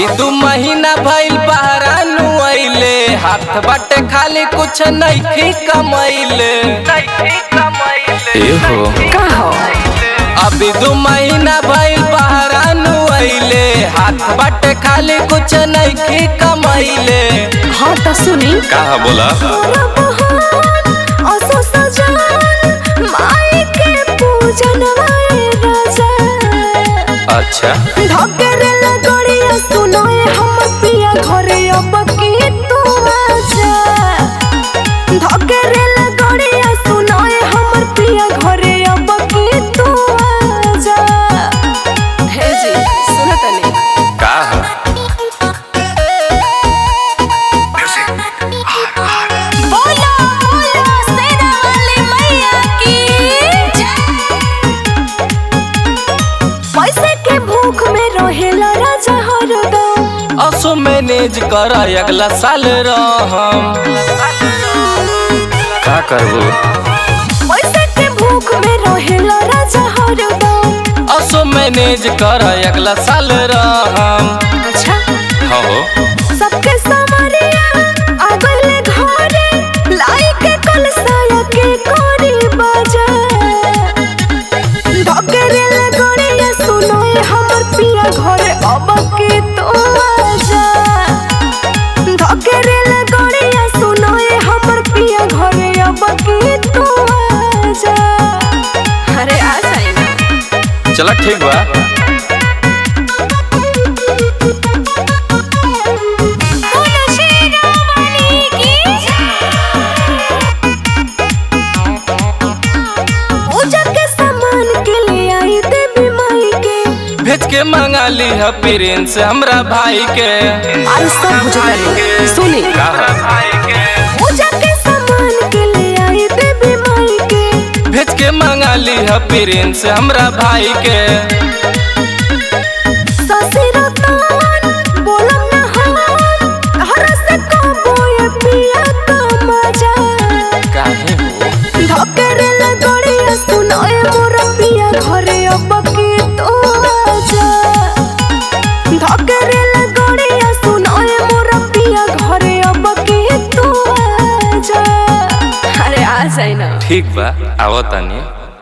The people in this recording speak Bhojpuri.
अभी दू महीना भइल बहरा नुआइले हाथ बाटे खाली कुछ नइखी कमैले एहो का हो अभी दू महीना भइल बहरा नुआइले हाथ बाटे खाली कुछ नइखी कमैले हाँ तो सुनी कहा बोला असो सजन माई के पूजन वाए राजा अच्छा धकेरे लगड़िया सुनोए हम पिया घरे अब की तू आजा धकेरे लगड़िया सुनोए हमर पिया घरे अब की तू आजा हे जी सुनो तनी का हो बोलो बोलो सेना वाली मैया की पैसे के भूख में रहेला राजा हरदम असो मैनेज कर अगला साल रहम का करबू पैसे के भूख में रहेला राजा हरदम असो मैनेज कर अगला साल रहम अच्छा हो सबके समरिया आगले घरे लाई के कलसाया के कोरी बाजा धकेरे लगड़िया सुनोए हमर पिया घरे अब के तो आजा धकेरे लगड़िया सुनोए हमर पिया घरे अब के तो आजा अरे आ जाए ना चला ठीक बा बोलो शेरा वाली की पूजा के सामान के ले आई देवी माई के भेज के मंगा ली है प्रिंस हमरा भाई के आई सब बुझता सुनी का पूजा के सामान के ले आई देवी माई के भेज के मंगा ली है प्रिंस हमरा भाई के ससुर तान बोलम ना हम हर से कबो ये पिया का मजा काहे हो धकेरे लगड़िया सुनोए मोर पिया घरे अब के तो आजा धकेरे लगड़िया सुनोए मोर पिया घरे अब के तो आजा अरे आ जाए ना ठीक बा आवतानी